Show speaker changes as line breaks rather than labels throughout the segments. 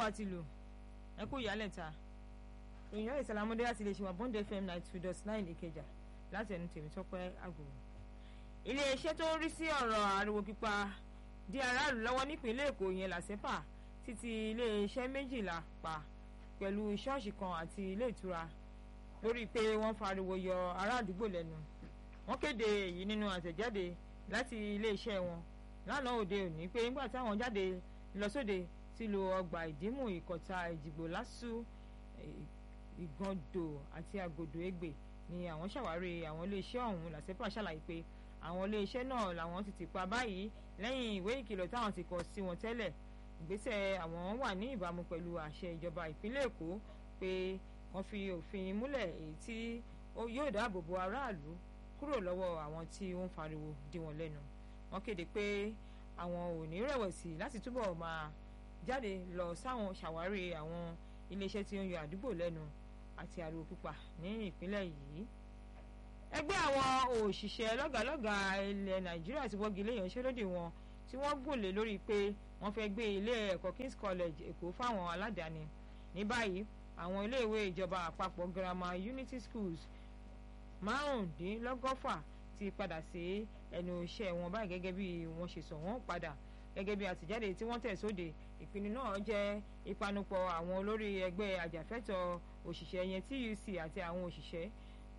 àti lù ẹ kú ìyálẹ̀ ta ìyá ìsàlámọ́dé láti lè ṣe wà bond fm ninety two dot nine ìkẹjà láti ẹnu tèmi tọ́pẹ́ àgùrù. iléeṣẹ́ tó ń rí sí ọ̀rọ̀ ariwo pípa di aráàlú lọ́wọ́ nípínlẹ̀ èkó yẹn làṣẹ́pà títí iléeṣẹ́ méjìlá pa pẹ̀lú ṣọ́ọ̀ṣì kan àti ilé ìtura lórí pé wọ́n fariwo yọ ará àdúgbò lẹ́nu wọ́n kéde èyí nínú àtẹ̀jáde láti iléeṣẹ́ wọn lánàá òde òní pé nígbà táwọn jáde lọ sóde sílùú ọgbà ìdímù ìkọ̀tà ìdìbò lásù ìgàndò àti àgòdò ègbè ni àwọn ṣàwárí àwọn iléeṣẹ́ ọ̀hún làṣẹ́pà ṣàlàyé pé àwọn iléeṣẹ́ náà làwọn ti ti pa báyìí lẹ́yìn ìwé ìkìlọ̀ táwọn ti kọ sí wọn tẹ́lẹ̀ ìgbésẹ̀ àwọn wà ní ìbámu pẹ̀lú àṣẹ ìjọba ìpínlẹ̀ èkó pé wọ́n fi òfin múlẹ̀ èyí tí yóò dáàbò bo aráàlú kúrò lọ́wọ́ àwọn tí ó ń fariwo dí wọn lẹ́nu wọ́n kéde pé àwọn ò ní rẹ̀wẹ̀sì láti túbọ̀ máa jáde lọ sáwọn ṣàwárí àwọn iléeṣẹ́ tí ó ń yọ àdúgbò lẹ́nu àti ariwo pípa ní ìpínlẹ̀ yìí ẹgbẹ́ àwọn òṣìṣẹ́ lọ́gàálọ́gàá ilẹ̀ nàìjíríà ti wọ́gi lé ìyanṣẹ́lódì wọn tí wọ́n gùnlé lórí pé wọ́n fẹ́ gbé ilé ẹ̀kọ́ kings college èkó fáwọn aládàáni ní báyìí àwọn iléèwé ìjọba àpapọ̀ girama unity schools márùndínlọ́gọ́fà ti padà sí ẹnu iṣẹ́ wọn báyìí gẹ́gẹ́ bí wọ́n ṣe sọ wọ́n padà gẹ́gẹ́ bí àtìjáde tí wọ́n tẹ̀ sóde ìpinnu náà jẹ́ ìpanupọ̀ àwọn olórí ẹgbẹ́ àjàfẹ́tọ̀ òṣìṣẹ́ yẹn TUC àti àwọn òṣìṣẹ́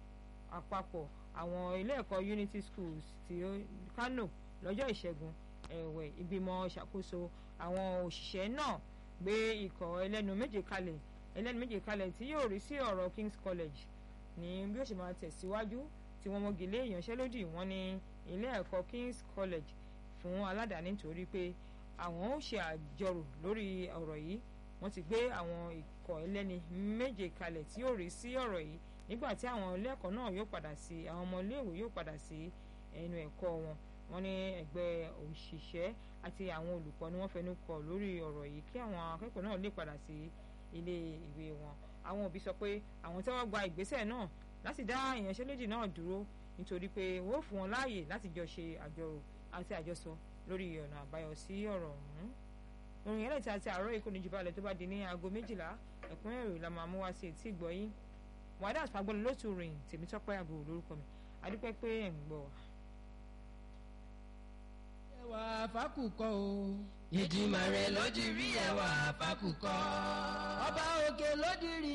àpapọ̀ àwọn ilé ẹ̀kọ́ Unity Schools ti Kano lọ́jọ́ ìṣẹ́gun ẹ̀wẹ̀ ìgbìmọ̀ ìṣàkóso àwọn òṣìṣẹ́ náà gbé ikọ̀ ẹlẹ́nu méje kalẹ̀ ẹlẹ́nu méje kalẹ̀ tí yóò rí sí ọ̀rọ̀ King's College ní bí ó ṣe máa tẹ̀síwájú tí wọ́n mọ́gi lé ìyanṣẹ́lódì wọn ní ilé ẹ̀kọ́ King's College fún aládàáni nítorí pé àwọn ó ṣe àjọrò lórí ọ̀rọ̀ yìí wọ́n ti gbé àwọn ikọ̀ ẹlẹ́ni méje kalẹ̀ tí yóò rí sí ọ̀rọ̀ yìí nígbà tí àwọn ilé ẹ̀kọ́ náà yóò padà sí àwọn ọmọ iléèwé yóò padà sí ẹnu ẹ̀kọ́ wọn wọ́n ní ẹgbẹ́ òṣìṣẹ́ àti àwọn olùkọ́ ni wọ́n fẹnu kò lórí ọ̀rọ̀ yìí kí àwọn akẹ́kọ̀ọ́ náà lè padà sí ilé ìwé wọn àwọn òbí sọ pé àwọn tẹ́wọ́ gba ìgbésẹ̀ náà láti dá ìyanṣẹ́lódì náà dúró nítorí pé wọ́n fún wọn láàyè láti jọ ṣe àjọrò àti àjọsọ lórí ọ̀nà àbáyọ sí ọ̀rọ̀ ọ̀hún orin yẹn lẹ́tí àti àárọ̀ ìkọ́ni jù balẹ̀ tó bá di ní aago méjìlá ẹ̀kúnrẹ́rẹ́ la máa mú wá sí etí ìgbọ́yìn wàdà fagbọ́n lótú rìn tèmítọ́pẹ́ àgbo lórúkọ mi adúpẹ́ pé ẹ̀ ń gbọ́ wa.
ẹwà fákùkọ o.
ìdìmọ̀ rẹ̀ ló di rí ẹwà fákùkọ.
ọba òkè ló di rí